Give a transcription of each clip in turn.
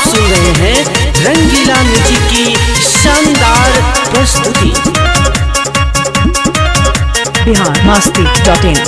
सुन रहे हैं रंगीला म्यूजिक की शानदार प्रस्तुति बिहार मस्ती डॉट इन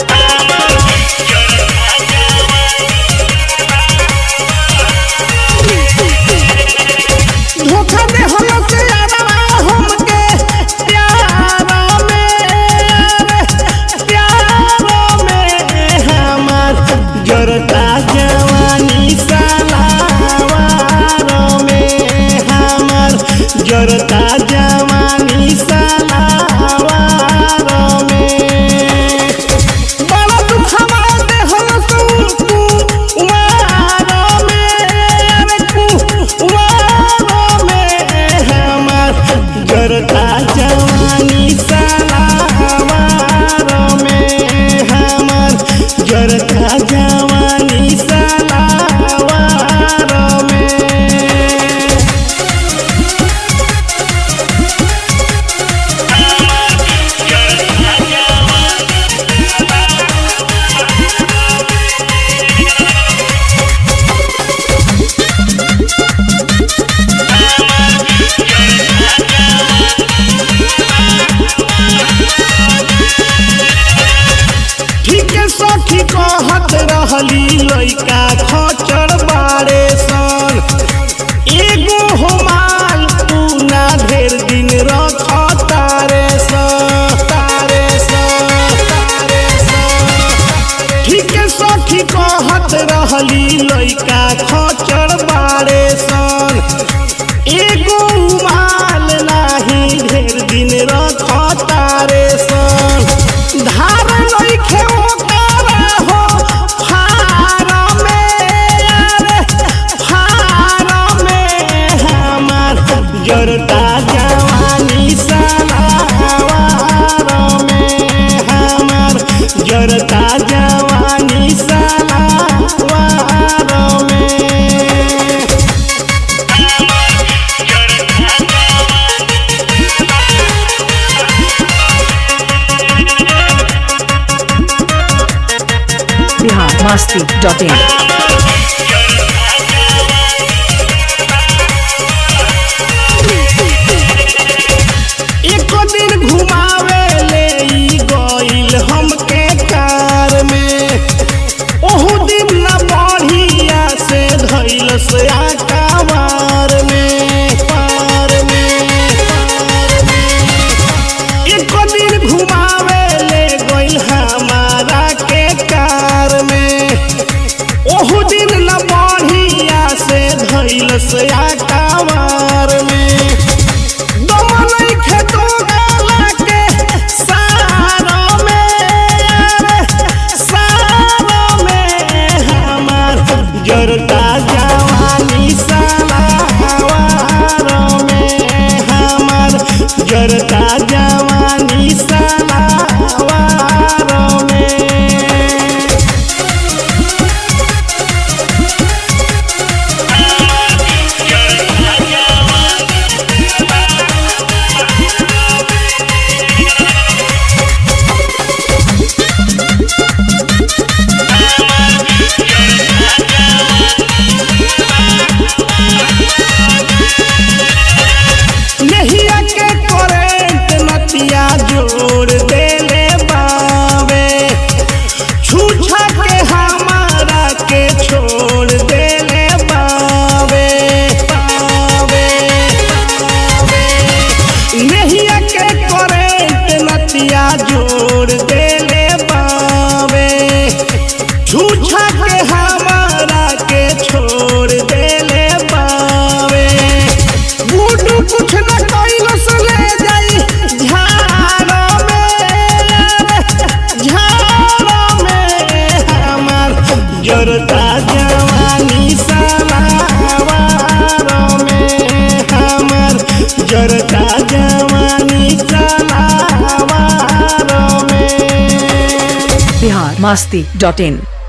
धोखा दे हम से यारवा हमके प्यार में प्यार में हमार जरता जवानी सालावार में हमार जरता जवानी सालावार में बड़ा दुखवा दे हम तुमको उमारो में अरे कुवारो में हमार जरता जवानी सालावारो में हमार जरता जवानी सालावारो में ठीक सखी कहत रहली लइका खचर बारे सन एगो होमाल पूना ढेर दिन रख तारे स तारे स तारे स ठीक सखी कहत रहली लइका खचर बारे सन एगो माल नाही ढेर दिन रख तारे सन धार लइखे ओकरा हो फार में अरे फार में हमार जरता जवानी सालावार में हमार जरता जवानी सालावार में बिहार मस्ती डॉट इन एक दिन घुमावे ले ई गइल हमके कार में ओहू दिन न बढ़िया से धइल से आकावार में पार में पार में एक दिन घुमावे ले गइल हमारा के कार में ओहू दिन न बढ़िया से धइल से आकावार में दमनई खेतो गाला के सारो में अरे सारो में हमार जरता जवानी सालावार में हमार जरता जवानी सालावार में नहिया के करेंट नतिया जोड़ देले बावे छूछा के हमारा के छोड़ देले बावे बावे बावे नहिया के करेंट नतिया जोड़ देले बावे छूछा के हमारा के छोड़ देले बावे बूटू कुछ न कइलो से ले जाई झाड़ में झाड़ में हमार जरता जवानी सालावार में हमार जरता जवानी सालावार में बिहार मस्ती डॉट इन